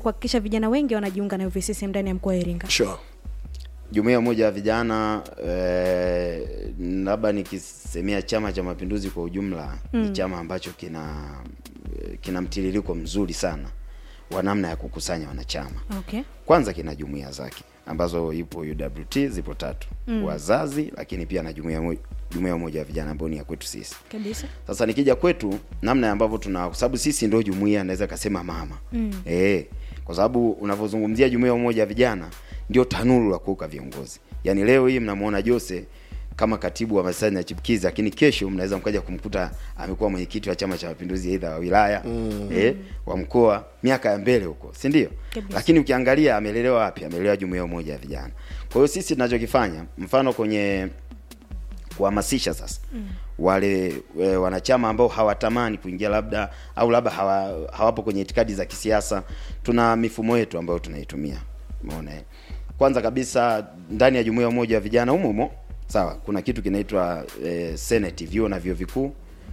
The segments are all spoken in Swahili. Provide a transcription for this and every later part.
kuhakikisha vijana wengi wanajiunga na UVCCM ndani ya mkoa wa Iringa? Sure. Jumuiya moja ya vijana eh, labda nikisemea Chama cha Mapinduzi kwa ujumla mm. ni chama ambacho kina kina mtiririko mzuri sana wa namna ya kukusanya wanachama. Okay. Kwanza kina jumuiya zake ambazo ipo UWT zipo tatu mm. wazazi, lakini pia na jumuiya mo- jumuiya moja ya vijana ambayo ni ya kwetu sisi. Kabisa. Sasa nikija kwetu, namna ambavyo tuna, kwa sababu sisi ndio jumuiya, naweza kasema mama mm. eh, kwa sababu unavyozungumzia jumuiya moja ya vijana ndio tanuru la kuuka viongozi. Yaani leo hii mnamuona Jose kama katibu wa masani na chipukizi, lakini kesho mnaweza mkaja kumkuta amekuwa mwenyekiti wa Chama cha Mapinduzi, aidha wa wilaya mm. eh, wa mkoa, miaka ya mbele huko, si ndio? Kabisa. Lakini ukiangalia amelelewa wapi? Amelelewa jumuiya moja ya vijana. Kwa hiyo sisi tunachokifanya, mfano kwenye kuhamasisha sasa mm. wale e, wanachama ambao hawatamani kuingia labda au labda hawa, hawapo kwenye itikadi za kisiasa, tuna mifumo yetu ambayo tunaitumia. Umeona eh? Kwanza kabisa ndani ya jumuiya moja ya vijana humo humo, sawa, kuna kitu kinaitwa e, senate, vyuo na vyuo vikuu.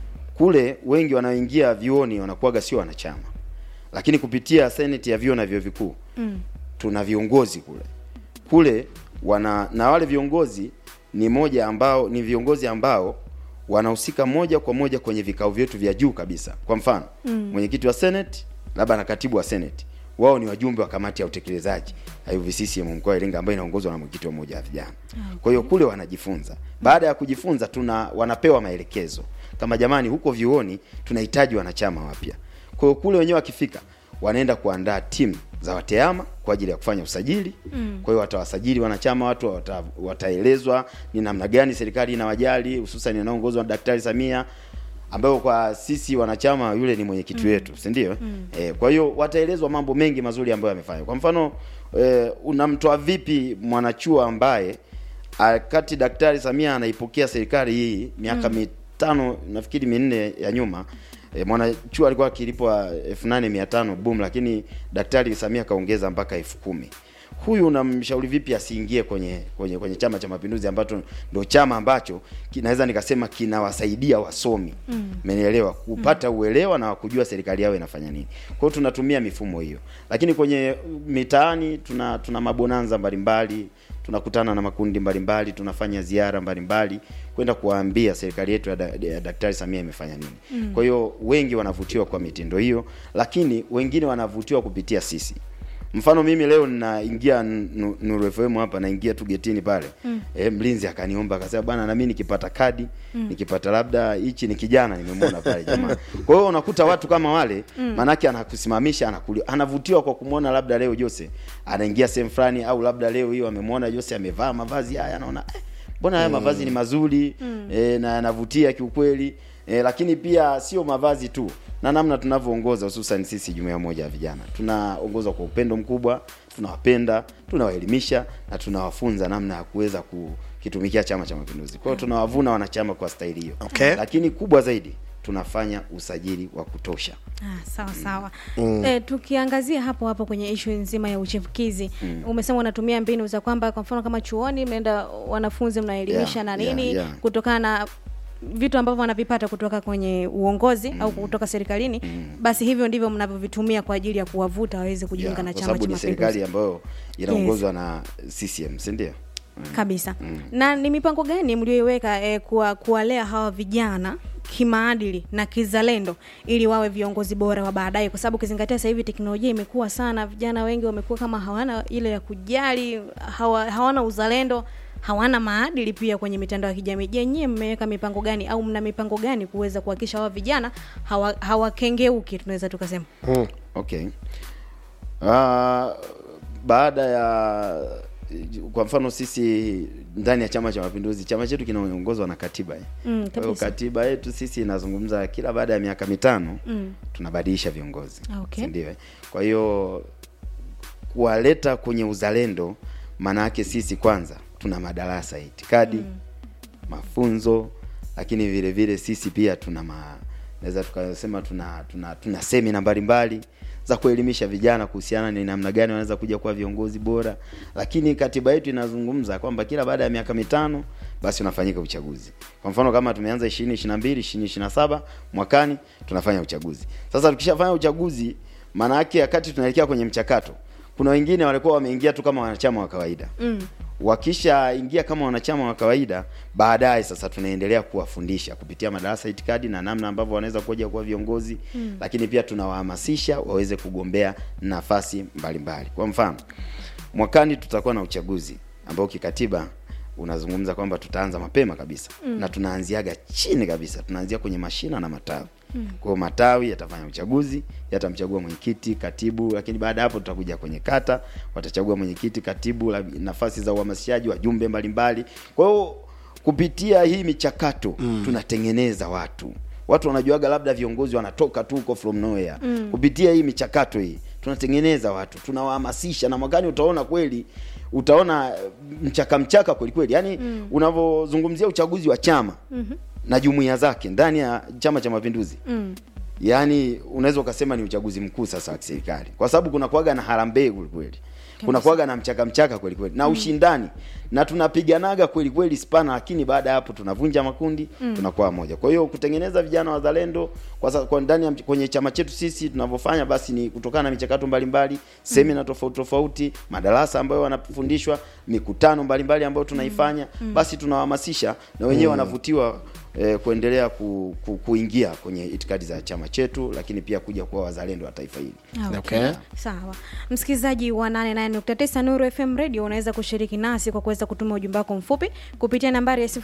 Kule wengi wanaoingia vyuoni wanakuwaga sio wanachama, lakini kupitia senate ya vyuo na vyuo vikuu mm. tuna viongozi kule kule wana na wale viongozi ni moja ambao ni viongozi ambao wanahusika moja kwa moja kwenye vikao vyetu vya juu kabisa. Kwa mfano mm. mwenyekiti wa senate labda na katibu wa senate wao ni wajumbe wa kamati ya utekelezaji ya UVCCM mkoa wa Iringa ambayo inaongozwa na mwenyekiti wa moja ya vijana. Kwa hiyo kule wanajifunza. Baada ya kujifunza, tuna wanapewa maelekezo kama jamani, huko vyuoni tunahitaji wanachama wapya. Kwa hiyo kule wenyewe wakifika wanaenda kuandaa timu za wateama kwa ajili ya kufanya usajili mm. Kwa hiyo watawasajili wanachama, watu wata, wataelezwa ni namna gani serikali inawajali, hususan inaongozwa na Daktari Samia ambayo kwa sisi wanachama yule ni mwenyekiti wetu, si ndio? Mm. Eh, kwa hiyo wataelezwa mambo mengi mazuri ambayo yamefanya. Kwa mfano eh, unamtoa vipi mwanachuo ambaye wakati Daktari Samia anaipokea serikali hii miaka mm. mitano nafikiri minne ya nyuma e, mwanachuo alikuwa akilipwa elfu nane mia tano boom, lakini Daktari Samia kaongeza mpaka elfu kumi. Huyu unamshauri vipi asiingie kwenye kwenye kwenye Chama cha Mapinduzi ambacho ndio chama ambacho kinaweza nikasema kinawasaidia wasomi umenielewa, kupata uelewa na kujua serikali yao inafanya nini. Kwa hiyo tunatumia mifumo hiyo, lakini kwenye mitaani tuna tuna mabonanza mbalimbali tunakutana na makundi mbalimbali, tunafanya ziara mbalimbali kwenda kuwaambia serikali yetu ya, da, ya Daktari Samia imefanya nini. Mm. Kwa hiyo wengi wanavutiwa kwa mitindo hiyo, lakini wengine wanavutiwa kupitia sisi. Mfano mimi leo ninaingia Nu- Nuru FM hapa, naingia tu getini pale mm. E, mlinzi akaniomba akasema, bwana na mimi nikipata kadi mm. nikipata labda hichi, ni kijana nimemwona pale jamaa. Kwa hiyo unakuta watu kama wale mm. manake anakusimamisha anakuli, anavutiwa kwa kumwona labda leo Jose anaingia sehemu fulani, au labda leo hiyo amemwona Jose amevaa mavazi haya, anaona eh, mbona haya mavazi ni mazuri mm. e, na yanavutia kiukweli e, lakini pia sio mavazi tu na namna tunavyoongoza hususan sisi jumuiya moja ya vijana tunaongozwa kwa upendo mkubwa tunawapenda tunawaelimisha na tunawafunza namna ya kuweza kukitumikia chama cha mapinduzi kwa hiyo tunawavuna wanachama kwa staili hiyo Okay. lakini kubwa zaidi tunafanya usajili wa kutosha Ah, sawa sawa mm. E, tukiangazia hapo hapo kwenye ishu nzima ya uchipukizi mm. umesema unatumia mbinu za kwamba kwa mfano kama chuoni mnaenda wanafunzi mnaelimisha Yeah, na yeah, nini yeah. kutokana na vitu ambavyo wanavipata kutoka kwenye uongozi mm. au kutoka serikalini mm. basi hivyo ndivyo mnavyovitumia kwa ajili ya kuwavuta waweze kujiunga Yeah, na kwa chama sababu cha ni mapinduzi serikali ambayo inaongozwa na CCM si ndio kabisa na ni mipango gani mlioiweka eh, kuwa, kuwalea hawa vijana kimaadili na kizalendo ili wawe viongozi bora wa baadaye kwa sababu ukizingatia sasa hivi teknolojia imekuwa sana vijana wengi wamekuwa kama hawana ile ya kujali hawa, hawana uzalendo hawana maadili pia kwenye mitandao ya kijamii je nyie mmeweka mipango gani au mna mipango gani kuweza kuhakikisha hawa vijana hawa- hawakengeuki tunaweza tukasema Okay. Uh, baada ya kwa mfano sisi ndani ya Chama cha Mapinduzi, chama chetu kinaongozwa na katiba eh. Mm, Kwa hiyo kabisa. katiba yetu sisi inazungumza kila baada ya miaka mitano mm. tunabadilisha viongozi Ah, okay. si ndio? eh? Kwa hiyo kuwaleta kwenye uzalendo, maana yake sisi kwanza tuna madarasa ya itikadi mm. mafunzo, lakini vile vile sisi pia tuna ma, naweza tukasema tuna tuna, tuna semina mbalimbali za kuelimisha vijana kuhusiana ni namna gani wanaweza kuja kuwa viongozi bora, lakini katiba yetu inazungumza kwamba kila baada ya miaka mitano basi unafanyika uchaguzi. Kwa mfano kama tumeanza 2022 2027 mwakani tunafanya uchaguzi. Sasa tukishafanya uchaguzi maana yake wakati tunaelekea kwenye mchakato kuna wengine walikuwa wameingia tu kama wanachama wa kawaida mm. wakishaingia kama wanachama wa kawaida baadaye sasa tunaendelea kuwafundisha kupitia madarasa ya itikadi na namna ambavyo wanaweza kuja kuwa viongozi mm. lakini pia tunawahamasisha waweze kugombea nafasi mbalimbali mbali. kwa mfano mwakani tutakuwa na uchaguzi ambao kikatiba unazungumza kwamba tutaanza mapema kabisa mm. na tunaanziaga chini kabisa tunaanzia kwenye mashina na matawi mm. kwa hiyo matawi yatafanya uchaguzi yatamchagua mwenyekiti katibu lakini baada ya hapo tutakuja kwenye kata watachagua mwenyekiti katibu la- nafasi za uhamasishaji wajumbe mbalimbali kwa hiyo kupitia hii michakato mm. tunatengeneza watu watu wanajuaga labda viongozi wanatoka tu huko from nowhere mm. kupitia hii michakato hii tunatengeneza watu tunawahamasisha na mwakani utaona kweli utaona eh, mchaka mchaka kweli kweli yaani mm. unavyozungumzia uchaguzi wa chama mm-hmm. na jumuiya zake ndani ya chama cha mapinduzi mm. yaani unaweza ukasema ni uchaguzi mkuu sasa wa kiserikali kwa sababu kuna kuaga na harambee kweli kweli kuna kuaga na mchaka mchaka kweli kweli na ushindani na tunapiganaga kweli kweli spana lakini baada ya hapo tunavunja makundi mm. tunakuwa moja kwa hiyo kutengeneza vijana wazalendo kwa, sa- kwa ndani ya mch- kwenye chama chetu sisi tunavyofanya basi ni kutokana na michakato mbalimbali semina tofauti tofauti madarasa ambayo wanafundishwa mikutano mbalimbali ambayo tunaifanya basi tunawahamasisha na wenyewe wanavutiwa eh, kuendelea ku, ku, kuingia kwenye itikadi za chama chetu lakini pia kuja kuwa wazalendo wa taifa hili Ah, Okay. sawa msikilizaji wa 88.9 nuru fm radio unaweza kushiriki nasi kwa kuweza kutuma ujumbe wako mfupi kupitia nambari ya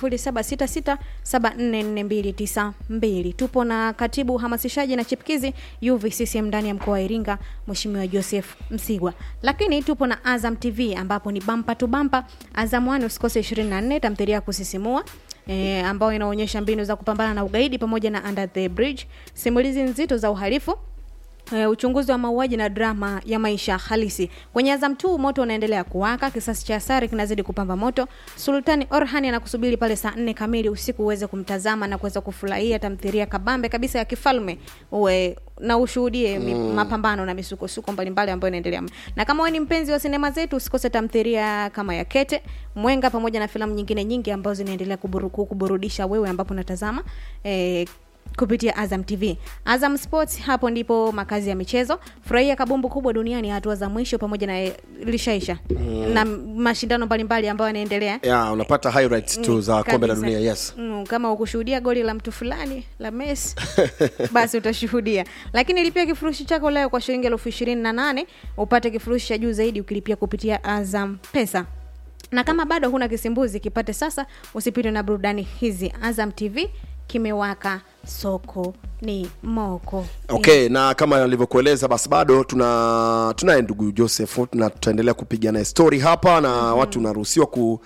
0766744292 tupo na katibu uhamasishaji na chipkizi uvccm ndani ya mkoa wa iringa mheshimiwa joseph msigwa lakini tupo na azam tv ambapo ni bampa tu bampa azam 1 usikose 24 tamthilia ya kusisimua E, ambayo inaonyesha mbinu za kupambana na ugaidi pamoja na under the bridge simulizi nzito za uhalifu Uh, uchunguzi wa mauaji na drama ya maisha halisi kwenye Azam 2 moto unaendelea kuwaka, kisasi cha Asari kinazidi kupamba moto. Sultani Orhan anakusubiri pale saa nne kamili usiku uweze kumtazama na kuweza kufurahia tamthilia kabambe kabisa ya kifalme uwe na ushuhudie mm. mapambano na misukosuko mbalimbali ambayo inaendelea. Na kama wewe ni mpenzi wa sinema zetu, usikose tamthilia kama ya Kete, Mwenga pamoja na filamu nyingine nyingi ambazo zinaendelea kuburu, kuburudisha wewe ambapo unatazama eh, kupitia Azam TV. Azam Sports, hapo ndipo makazi ya michezo. Furahia kabumbu kubwa duniani, hatua za mwisho pamoja na eh, lishaisha mm. na mashindano mbalimbali ambayo yanaendelea yeah, unapata highlights tu za kombe la Kabisa. dunia yes Mm, kama ukushuhudia goli la mtu fulani la Messi basi utashuhudia, lakini lipia kifurushi chako leo kwa shilingi elfu ishirini na nane upate kifurushi cha juu zaidi ukilipia kupitia Azam Pesa na kama bado huna kisimbuzi kipate sasa, usipitwe na burudani hizi. Azam TV kimewaka, soko ni moko. okay na kama alivyokueleza basi bado tuna tunaye ndugu joseph na tutaendelea kupiga naye story hapa na mm-hmm. watu unaruhusiwa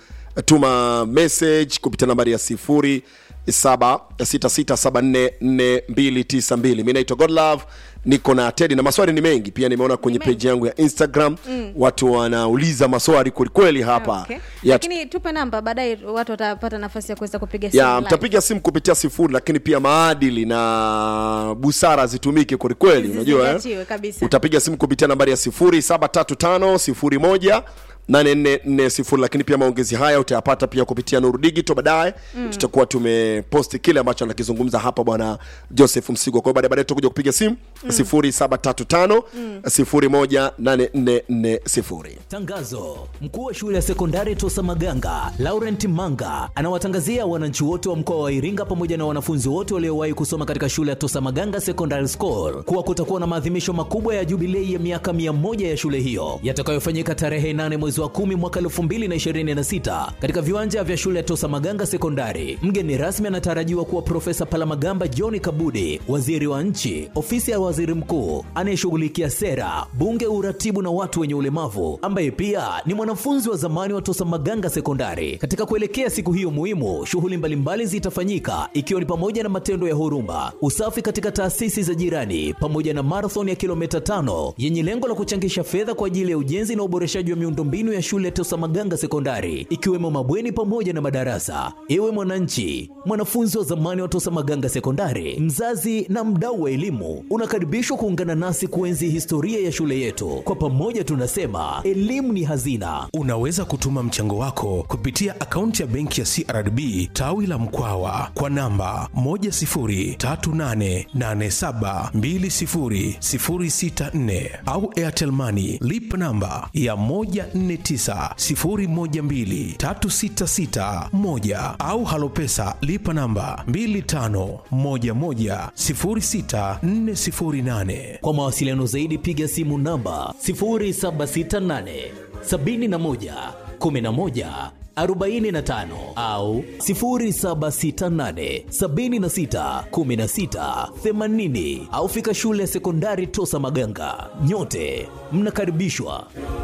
kutuma message kupitia nambari ya sifuri saba sita sita saba nne nne mbili tisa mbili mi naitwa godlove niko na tedi na maswali ni mengi pia nimeona kwenye mengi. peji yangu ya instagram mm. watu wanauliza maswali kwelikweli hapa Okay. ya, Lakini tupe namba, baadaye watu watapata nafasi ya kuweza kupiga simu ya live. mtapiga simu kupitia sifuri lakini pia maadili na busara zitumike kwelikweli unajua eh? Zizingatiwe kabisa. utapiga simu kupitia nambari ya sifuri saba tatu tano sifuri moja 8440 lakini pia maongezi haya utayapata pia kupitia nuru digital baadaye mm. tutakuwa tumeposti kile ambacho anakizungumza hapa bwana joseph msigwa kwa hiyo baadaye baadaye tutakuja kupiga simu mm. 0735 018440 Tangazo: mkuu wa shule ya sekondari Tosa Maganga Laurent Manga anawatangazia wananchi wote wa mkoa wa Iringa pamoja na wanafunzi wote waliowahi kusoma katika shule ya Tosa Maganga Secondary School kuwa kutakuwa na maadhimisho makubwa ya jubilei ya miaka 100 ya shule hiyo yatakayofanyika tarehe 8 mwezi wa 10 mwaka 2026 katika viwanja vya shule ya Tosa Maganga Sekondari. Mgeni rasmi anatarajiwa kuwa Profesa Palamagamba John Kabudi, waziri wa nchi, ofisi ya waziri mkuu anayeshughulikia sera, bunge, uratibu na watu wenye ulemavu, ambaye pia ni mwanafunzi wa zamani wa Tosa Maganga Sekondari. Katika kuelekea siku hiyo muhimu, shughuli mbalimbali zitafanyika ikiwa ni pamoja na matendo ya huruma, usafi katika taasisi za jirani, pamoja na marathon ya kilomita tano yenye lengo la kuchangisha fedha kwa ajili ya ujenzi na uboreshaji wa miundombinu miundombinu ya shule ya Tosa Maganga Sekondari, ikiwemo mabweni pamoja na madarasa. Ewe mwananchi, mwanafunzi wa zamani wa Tosa Maganga Sekondari, mzazi na mdau wa elimu, unakaribishwa kuungana nasi kuenzi historia ya shule yetu. Kwa pamoja tunasema elimu ni hazina. Unaweza kutuma mchango wako kupitia akaunti ya benki ya CRDB tawi la Mkwawa kwa namba 10388720064 au Airtel Money lipa namba ya 1490123661 au Halopesa lipa namba 25110648. Kwa mawasiliano zaidi piga simu namba 0768 71 11 45 au 0768 76 16 80 au fika shule ya sekondari Tosa Maganga. Nyote mnakaribishwa.